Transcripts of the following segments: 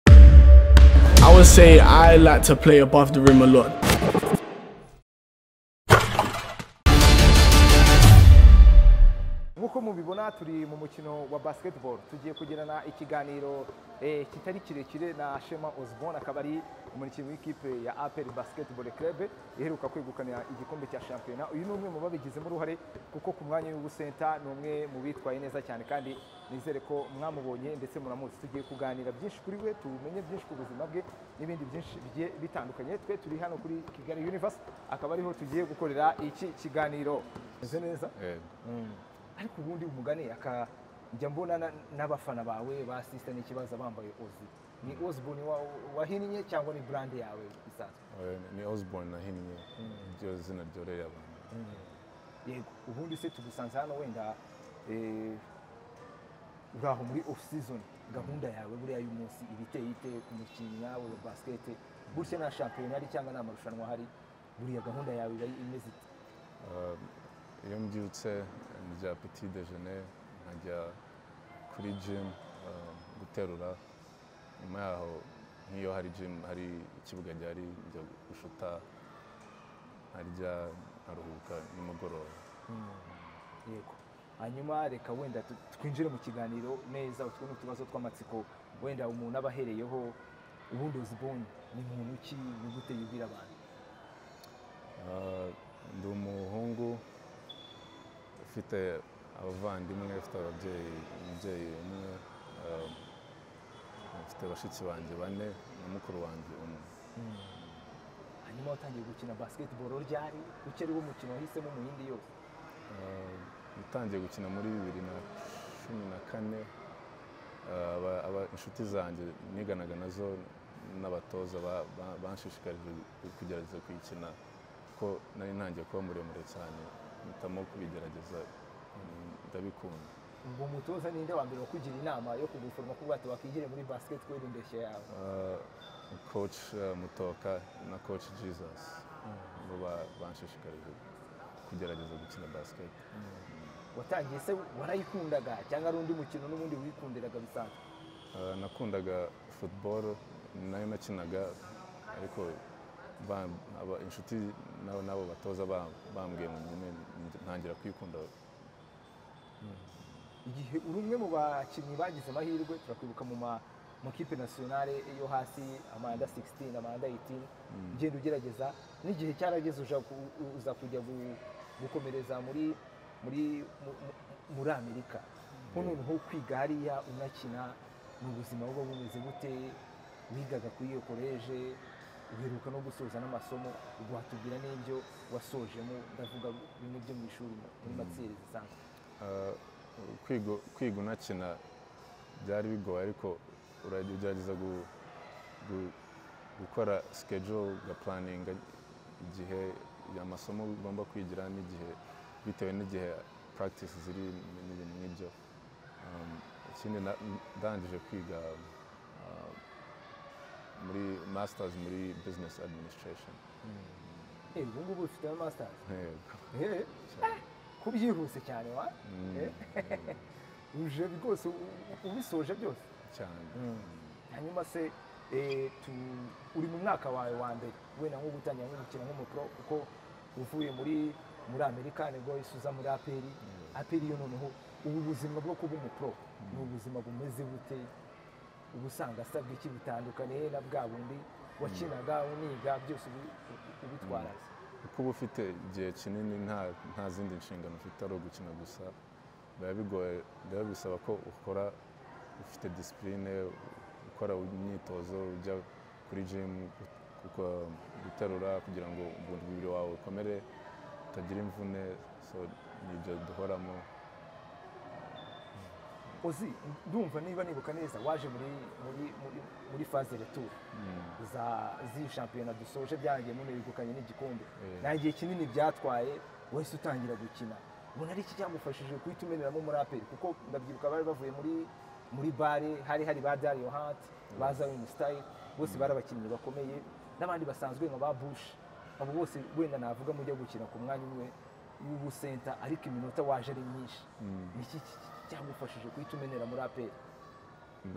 I would say I like to play above the rim a lot. nk'uko mubibona turi mu mukino wa basketball tugiye kugirana ikiganiro eh, kitari kirekire na shema osborne akaba ari umukinnyi w'ikipe ya apel basketball club iheruka kwegukana igikombe cya shampiyona uyu ni umwe mu babigizemo uruhare kuko ku mwanya w'ubusenta ni umwe mu bitwaye neza cyane kandi nizere ko mwamubonye ndetse muramuzi tugiye kuganira byinshi kuri we tumenye byinshi ku buzima bwe n'ibindi byinshi bigiye bitandukanye twe turi hano kuri kigali universe akaba ariho tugiye gukorera iki kiganiro meze neza ariko ubundi umugani akajya mbona na- n'abafana bawe basisa n'ikibazo bambaye ozi ni osborne wa- wahinnye cyangwa ni brand yawe isanzwe Eh, ni osborne nahinnye ryo zina ryoreye abantu yego ubundi se tugusanze hano wenda eh, uri aho muri off season gahunda yawe buriya y'umunsi ibiteye ite ku mukinnyi nawe wa basket gutya nta shampiyona hari cyangwa nta marushanwa ahari buriya gahunda yawe iba imeze ite Um, iyo mbyutse ndya petit déjeuner nkajya kuri gym um, guterura nyuma yaho nk'iyo hari gym hari ikibuga gihari njya gushuta nkarya nkaruhuka nimugoroba yego hanyuma reka wenda tu- twinjire mu kiganiro neza utwo ni utubazo tw'amatsiko wenda umuntu aba ahereyeho ubundi osborne ni muntu ki ni gute yubwira abantu Uh, ndi umuhungu ufite abavandimwe ufite ababyeyi umubyeyi umwe um, ufite bashiki banjye bane na mukuru wanjye umwe hanyuma watangiye gukina basketball ryari uki ari wo mukino wahisemo mu yindi yose Uh, natangiye gukina muri bibiri na cumi na kane Uh, aba- aba- inshuti zanjye niganaga nazo n'abatoza ba- ba- banshishikarije kugerageza kuyikina kuko nari ntangiye kuba muremure cyane mpitamo kubigerageza mm, ndabikunda ubwo umutoza ninde wa mbere wakugira inama yo kuguforoma kuvuga ati wakigire muri basketball indeshyo yawe Uh, coach uh, mutoka na coach jesus bo ba- banshishikarije kugerageza gukina basket watangiye se warayikundaga cyangwa ari undi mukino n'ubundi wikundiraga bisanzwe Uh, nakundaga football nayo nakinaga ariko ba- aba- inshuti nabo nabo batoza ba- bambwiye ngo nyine ntangira kwikunda igihe uri umwe mu bakinnyi bagize amahirwe turakwibuka mu ma- makipe nasiyonale yo hasi amanda 16 amanda 18 ugenda ugerageza n'igihe cyarageze uja ku- u- uza kujya gu- gukomereza muri muri mu- mu- muri amerika nko noneho kwiga hariya unakina mu buzima buba bumeze gute wigaga kuri iyo koleje uheruka no gusoza n'amasomo watubwira n'ibyo wasojemo ndavuga bimwe byo mu ishuri muri matsiyeri zisanzwe Uh, kwiga- kwiga unakina byari bigoye ariko urajya ugerageza gu- gu- gukora schedule ugapulaninga igihe amasomo ugomba kwigira n'igihe bitewe n'igihe practice ziri n'ibintu nk'ibyo Um, ikindi na- ndangije kwiga uh, muri masters muri business administration Eh, ubu ngubu ufite na masitazi Yego. Eh, ko byihuse cyane wa Eh, uje rwose u- u- ubisoje byose cyane hanyuma se eh, tu- uri mu mwaka wawe wa mbere wenda nko gutangira nko gukina nk'umupro kuko uvuye muri muri amerika nibwo wahise uza muri aperi aperi yo noneho ubu buzima bwo kuba umupro ni ubuzima bumeze bute uba usanga asabwa iki bitandukanye na bwa bundi wakinaga uniga byose ubi- u- ubitwara se? kuko uba ufite igihe kinini nta nta zindi nshingano ufite ari ugukina gusa biba bigoye rero bisaba ko ukora ufite disipurine ukora imyitozo ujya kuri jimu uko- guterura kugira ngo umubiri wawe ukomere utagira imvune so nibyo duhoramo uzi ndumva niba nibuka neza waje muri muri muri, muri faze retour za z'iyi shampiyona dusoje byarangiye muno yegukanye n'igikombe Eh. nta gihe kinini byatwaye wahise utangira gukina ubona ari iki cyagufashije guhita umeneramo muri aperi kuko ndabyibuka bari bavuye muri muri bare hari hari ba Dario Hart ba Zion Style bose bari abakinnyi bakomeye n'abandi basanzwe nka ba Bush abo bose wenda navuga mujya gukina ku mwanya umwe w'ubusenta ariko iminota waje ari myinshi ni iki byagufashije guhita umenyera muri aperi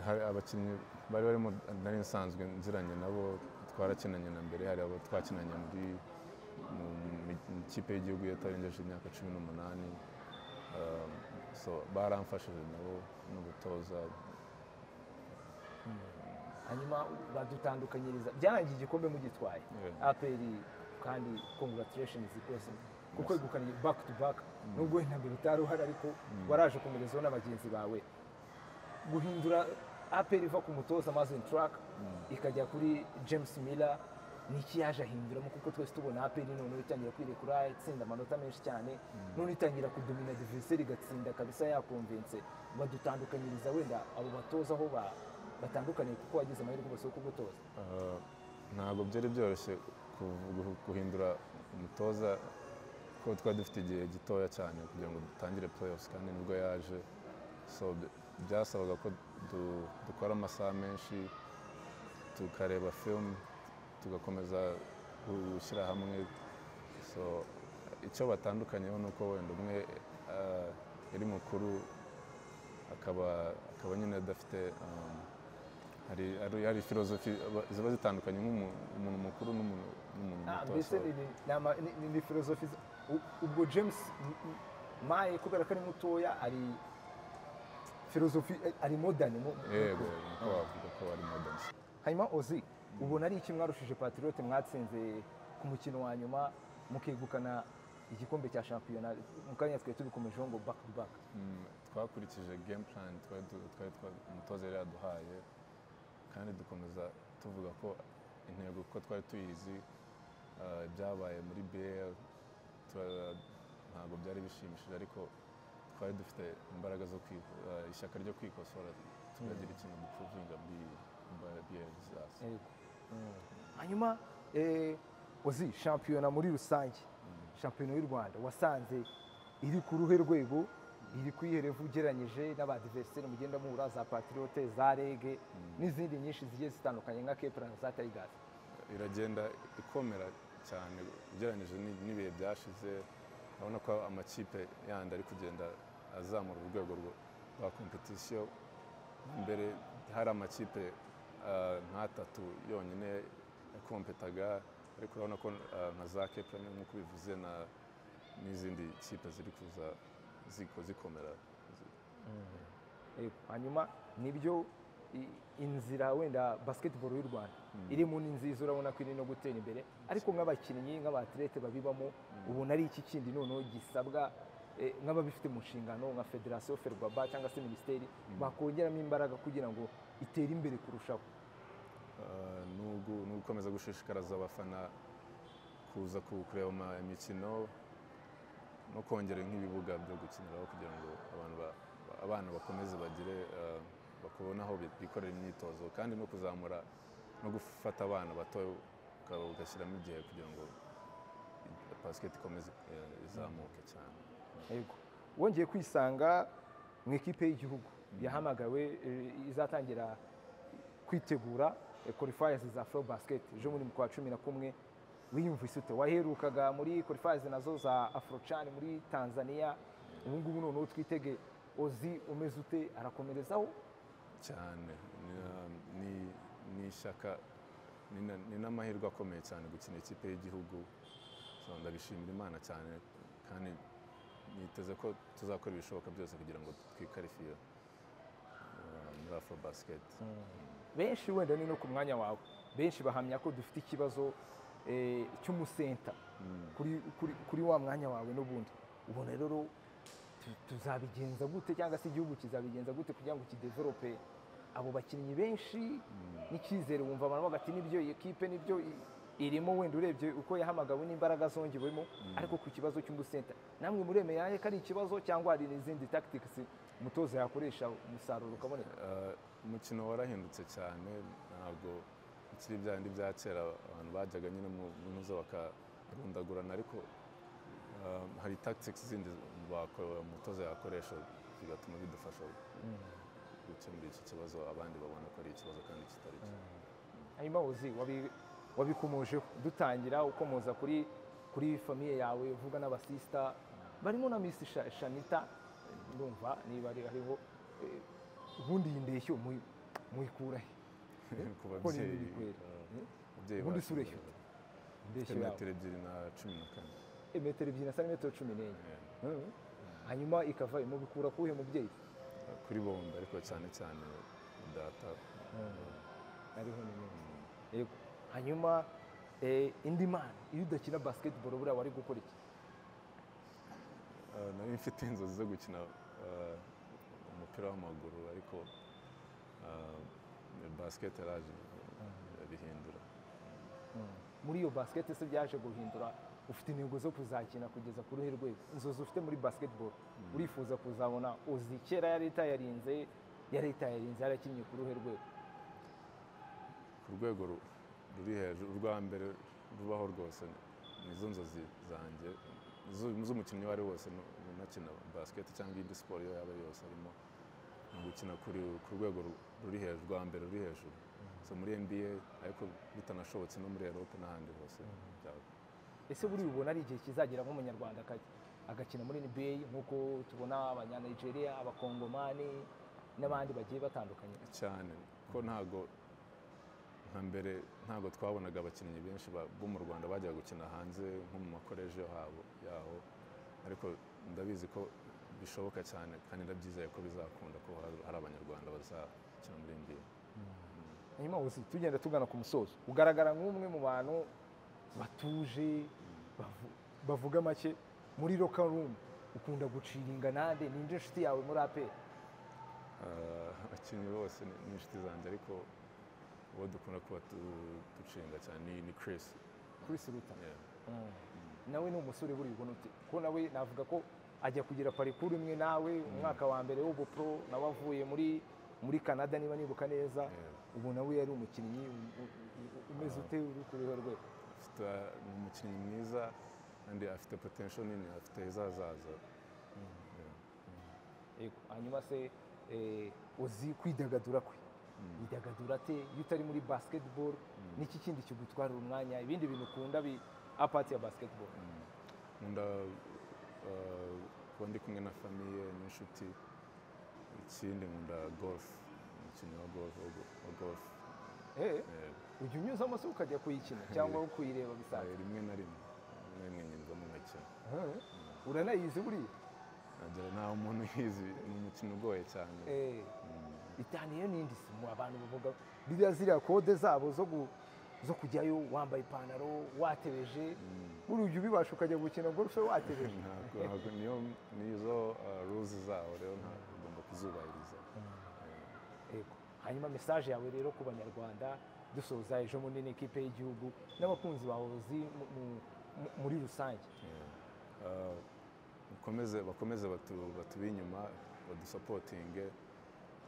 hari abakinnyi bari barimo nari nsanzwe nziranye nabo twarakinanye na mbere hari abo twakinanye muri mu mi- mu ikipe y'igihugu yatarengeje imyaka cumi n'umunani Um, so baramfashije nabo n'ubutoza hanyuma badutandukanyiriza byarangiye igikombe mugitwaye Yeah. aperi kandi congratulations rwose kuko yegukanye back to back nubwo wenda mbere utari uhari ariko waraje kumerezaho na bagenzi bawe guhindura aperi iva ku mutoza mazin track ikajya kuri james miller niki yaje ahinduramo kuko twese tubona aperi noneho itangira kwirekura itsinda amanota menshi cyane none itangira kudomina diveriseri igatsinda kabisa yakonvense badutandukanyiriza wenda abo batoza aho ba- batandukaniye kuko wagize amahirwe gusa yo kugutoza Uh, ntabwo byari byoroshye kuv- guh- guhindura umutoza kuko twari dufite igihe gitoya cyane kugira ngo dutangire playoffs kandi nibwo yaje so by- byasabaga ko du- dukora amasaha menshi tukareba film tugakomeza gu- gushyira hamwe so icyo batandukanyeho ni uko wenda umwe uh, ari mukuru akaba akaba nyine adafite um, hari hari- hari filozofi aba- ziba zitandukanye nk'umu- umuntu mukuru n'umuntu n'umuntu Ah, muto mbese so- ni- ni- ni ama- ni- ni- ni filozofi z- u- ubwo james M- M- maye kubera ko ari mutoya ari filozofi ari modani mu- mu- yego niko wavuga ko ari modern hanyuma ozi ubona ari iki mwarushije patriote mwatsinze ku mukino wa nyuma mukegukana igikombe cya shampiyona mu kanya twari tubikomejeho ngo back to back Mm, twakurikije game plan twari du- twari twa- umutoza yari yaduhaye kandi dukomeza tuvuga ko intego kuko twari tuyizi uh, ibyabaye muri bl tura- ntabwo byari bishimishije ariko twari dufite imbaraga zo kwi- uh, ishyaka ryo kwikosora tukagira ikintu dupuruvinga muri bl zacu hanyuma eh, uzi shampiyona muri rusange shampiyona y'u rwanda wasanze iri ku ruhe rwego iri ku ihere ugereranyije n'abadiveriseri mugenda muhura za patriote za rege n'izindi nyinshi zigiye zitandukanye nka keplana za tayigasi iragenda ikomera cyane ugereranyije ni- n'ibihe byashize urabona ko amakipe yandi ari kugenda azamura urwego rwo- rwa kompetisiyo mbere hari amakipe ah, nk'atatu yonyine yakompetaga ariko urabona ko ah, nka za keplani nk'uko ubivuze na- n'izindi kipe ziri kuza ziko- zikomera Yego. hanyuma nibyo i- inzira wenda basketball y'u rwanda irimo ni nziza urabona ko iri no gutera imbere ariko nk'abakinnyi nk'abatirete babibamo ubona ari iki kindi noneho gisabwa eh, nk'ababifite mu nshingano nka federasiyo ferwaba cyangwa se minisiteri bakongeramo imbaraga kugira ngo itere imbere kurushaho Uh, ni ugu- ni ugukomeza gushishikariza abafana kuza ku- kureba ama- imikino no kongera nk'ibibuga byo gukiniraho kugira ngo abantu ba- ba- abana bakomeze bagire uh, bakubone aho bi- bikorera imyitozo kandi no kuzamura no gufata abana bato ukaba ugashyiramo igihe kugira ngo basiketi ikomeze eh, izamuke cyane Yego. wongeye kwisanga mu ikipe y'igihugu yahamagawe eh, izatangira kwitegura qualifiers za flow basket ejo muri kwa cumi na kumwe wiyumvise ute waherukaga muri qualifiers nazo za afrochan muri tanzania ubu ngubu noneho twitege ozi umeze ute arakomerezaho cyane Ni- ni- ni ishyaka ni na- ni n'amahirwe akomeye cyane gukina ikipe y'igihugu So, ndabishimira imana cyane kandi niteze ko tuzakora ibishoboka byose kugira ngo twikarifiye eh, muri afro basiketi benshi wenda ni no ku mwanya wawe benshi bahamya ko dufite ikibazo eh, cy'umusenta kuri- kuri- kuri wa mwanya wawe n'ubundi ubona rero tu- tuzabigenza gute cyangwa se igihugu kizabigenza gute kugira ngo kideverope abo bakinnyi benshi n'icyizere wumva abantu bavuga ati nibyo iyi kipe nibyo i- irimo wenda urebye uko yahamagawe n'imbaraga zongewemo ariko ku kibazo cy'umusenta namwe muremeye ko ari ikibazo cyangwa hari n'izindi tactics umutoza yakoresha umusaruro ukaboneka Eh, umukino warahindutse cyane ntabwo ikiri bya bindi bya kera abantu bajyaga nyine mu mu ntuza bakarundagurana ariko eh, hari tactics zindi bako- umutoza yakoresha bigatuma bidufasha gukemura iki kibazo abandi babona ko ari ikibazo kandi kitari cyo hanyuma uzi wabi- wabikomojeho dutangira ukomoza kuri kuri famiye yawe uvuga n'abasista barimo na misi shanita ndumva niba ari- hariho eh, ubundi iyi ndeshyo muyi- muyikura he ku kuko ni babyeyi ibikwera eh, ababyeyi ubundi bacu isura ifite bafite indeshyo yawe metero ebyiri na cumi na kane Eh, metero ebyiri na santimetero cumi n'enye Eh, Mhm. hanyuma ikava imubikura kuwuhe mubyeyi kuri bombo ariko cyane cyane data ariho ni neza yego hanyuma eh, indi mana iyo udakina basketball buriya wari gukora iki Eh, nari mfite inzozi zo gukina eh, umupira w'amaguru ariko eh, basket araje irabihindura muri iyo basket se byaje guhindura ufite intego zo kuzakina kugeza ku ruhe rwego inzozi ufite muri basketball urifuza kuzabona uzi kera ya leta yarinze ya leta yarinze yarakinnye ku ruhe rwego ku rwego ru- ruri hejuru urwa mbere rubaho rwose nizo nzozi zanjye zu- z'umukinnyi uwo ari we wese nu- unakina basket cyangwa indi siporo iyo yaba ari yose arimo ni ugukina kuri- ku rwego ru- ruri hejuru rwa mbere ruri hejuru so muri nba ariko bitanashobotse no muri erope n'ahandi hose byaba ese buriya ubona ari igihe kizagera nk'umunyarwanda akajya agakina muri NBA nk'uko tubona abanyanigeria abakongomani n'abandi bagiye batandukanye cyane ko ntago nka mbere ntago twabonaga abakinnyi benshi ba- bo mu rwanda bajyaga gukina hanze nko mu makoreje habo yaho ariko ndabizi ko bishoboka cyane kandi ndabyizeye ko bizakunda ko hari- hari abanyarwanda bazakina muri nba hanyuma uzi tugenda tugana ku musozo ugaragara nk'umwe mu bantu batuje bavu- bavuga make muri loka rumu ukunda guciringa nande ninde inshuti yawe muri aperi Ah, abakinnyi bose ni- ni inshuti zanjye ariko uwo dukunda kuba tu- ducinga cyane ni- ni chris kuri siruta Yeah. nawe ni umusore buriya ubona ute ko nawe navuga ko ajya kugira parikuru imwe nawe umwaka wa mbere w'ubupro nawe avuye muri muri canada niba nibuka neza ubu nawe yari umukinnyi u- u- u- umeze ute uri ku ruhe rwe afite ni umukinnyi mwiza kandi afite potential nini afite ejo hazaza Yeah. Yego, hanyuma se eh, uzi kwidagadura kwe yidagadura ate iyo utari muri basketball n'iki kindi kigutwarira umwanya ibindi bintu ukunda bi apati ya basketball nkunda eh, kuba ndi kumwe na famiye n'inshuti ikindi nkunda golf umukino wa golf wa go- wa golf Eh, Eh, ujya unyuzamo se ukajya kuyikina cyangwa kuyireba bisanzwe eh, rimwe na rimwe rimwe na rimwe nyinjiramo nkakina Eh, uranayizi buriya nagera ntaho umuntu yizi ni umukino ugoye cyane Eh, itaniye n'indi si mu abantu bavuga biriya ziriya kode zabo zo gu- zo kujyayo wambaye ipantaro watebeje buriya ujya ubibasha ukajya gukina golfe watebeje ntabwo ntabwo niyo nizo ruzi zawo rero nta- ugomba kuzubahiriza Yego. hanyuma mesaje yawe rero ku banyarwanda dusoza ejo bundi n'ikipe y'igihugu n'abakunzi bawe uzi mu- mu- mu- muri rusange Eh, mukomeze bakomeze batu- batube inyuma badusapotinge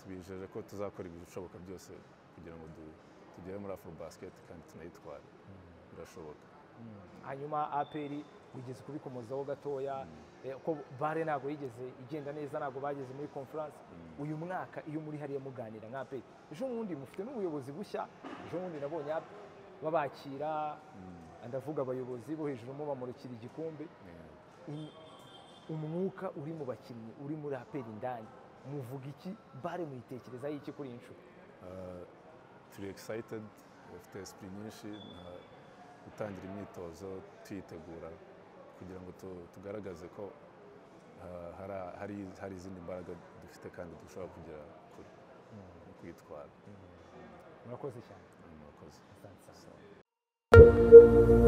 tubijeje ko tuzakora ibishoboka byose kugira ngo du- tugere muri afro basket kandi tunayitware birashoboka hanyuma aperi wigeze kubikomozaho gatoya eh, ko bare ntabwo yigeze igenda neza ntabwo bageze muri conference uyu mwaka iyo muri hariya muganira nka aperi ejo bundi mufite n'ubuyobozi bushya ejo bundi nabonye ap- babakira ndavuga abayobozi bo hejuru mubamurikira igikombe Eh, In- umwuka uri mu bakinnyi uri muri aperi indani muvuga iki bare muyitekerezaho iki kuri iyi nshuro eh, turi excited bafite esprit nyinshi na- gutangira imyitozo tuyitegura kugira ngo tu- tugaragaze ko eh, hari- hari- hari izindi mbaraga dufite kandi dushobora kugera kure no kwitwara murakoze cyane murakoze asante cyane